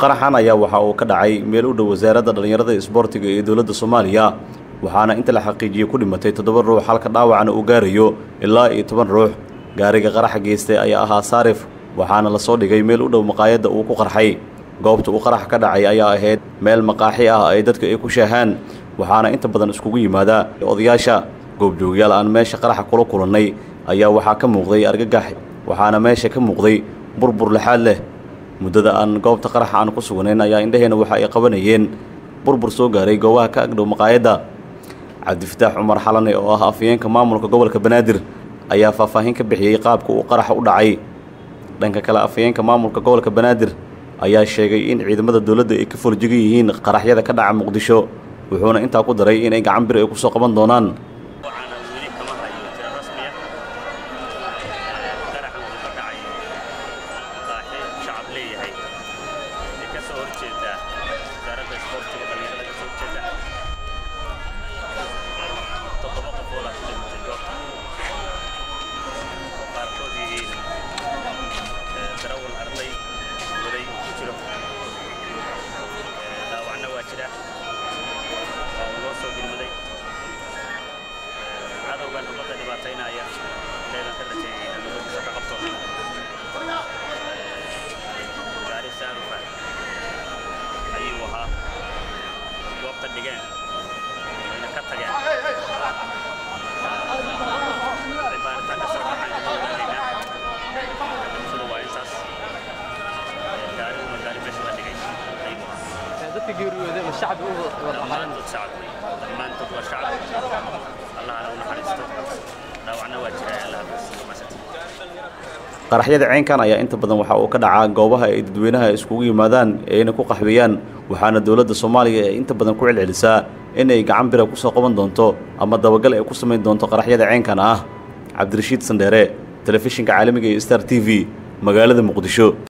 qaraxan ayaa waxa uu ka dhacay meel u dhow wasaaradda dhallinyarada isboortiga ee dowladda soomaaliya waxaana inta la xaqiijiyey ku dhimatay toddoba ruux halka dhaawacna uu gaarayo ilaa iyo toban ruux gaariga qaraxa geystay ayaa ahaa saarif waxaana lasoo dhigay meel u dhow maqaayadda uu ku qarxay goobta uu qarax ka dhacay ayaa ahayd meel maqaaxi ah ay dadka ay ku shaahaan waxaana inta badan iskugu yimaada odayaasha goobjoogyaal aan meesha qaraxa kula kulannay ayaa waxaa ka muuqday argagax waxaana meesha ka muuqday burbur lexaad leh muddada aan goobta qaraxa aan ku sugnayn ayaa indhaheenna waxa ay qabanayeen burbur soo gaaray goobaha ka agdhow maqaayadda cabdifataax cumar xalane oo ah afayeenka maamulka gobolka banaadir ayaa faahfaahin ka bixiyey qaabka uu qaraxa u dhacay dhanka kale afayeenka maamulka gobolka banaadir ayaa sheegay in ciidamada dowladda ay ka forjigan yihiin qaraxyada ka dhaca muqdisho wuxuuna intaa ku daray inay gacan bir ay ku soo qaban doonaan waxaana weli kama hayo tiro rasmiya qaraxan wuxuu ka dhacay maqaaxi shacab leeyahay ee ka soo horjeeda wasaaradda isboortiga dhallinyarada ka soo horjeeda toddoba qofood aa ku dhimatay goobta oo qaarkood yihiin darawal arday waday uu ku jiro dhaawacna waa jira waa uu loo soo gurmaday cadowgan ummadda dhibaataynaya leedan ka rajeeyay inaan ummaddiisa ka qabto gaari saarufa ayuu ahaa goobta dhigeen wayna ka tageen baaritaan ka soo baxayn ka ogaanaynaa sida waa intaas gaariguna gaari meesha la dhigay ayuu ahaa dadka geeriyooday ma shacbi u wada dhammaantood shacab wey dhammaantood waa shacab allahana u naxariisto dhaawacna waa jira allaha basiimasati qaraxyada ceenkan ayaa inta badan waxa uu ka dhacaa goobaha ay dadweynaha iskugu yimaadaan ee ayna ku qaxweeyaan waxaana dowladda soomaaliya ay inta badan ku celcelisaa in ay gacan bira ku soo qaban doonto ama dabagal ay ku samayn doonto qaraxyada ceenkan ah cabdirashiid sandheere telefishinka caalamiga ee star t v magaalada muqdisho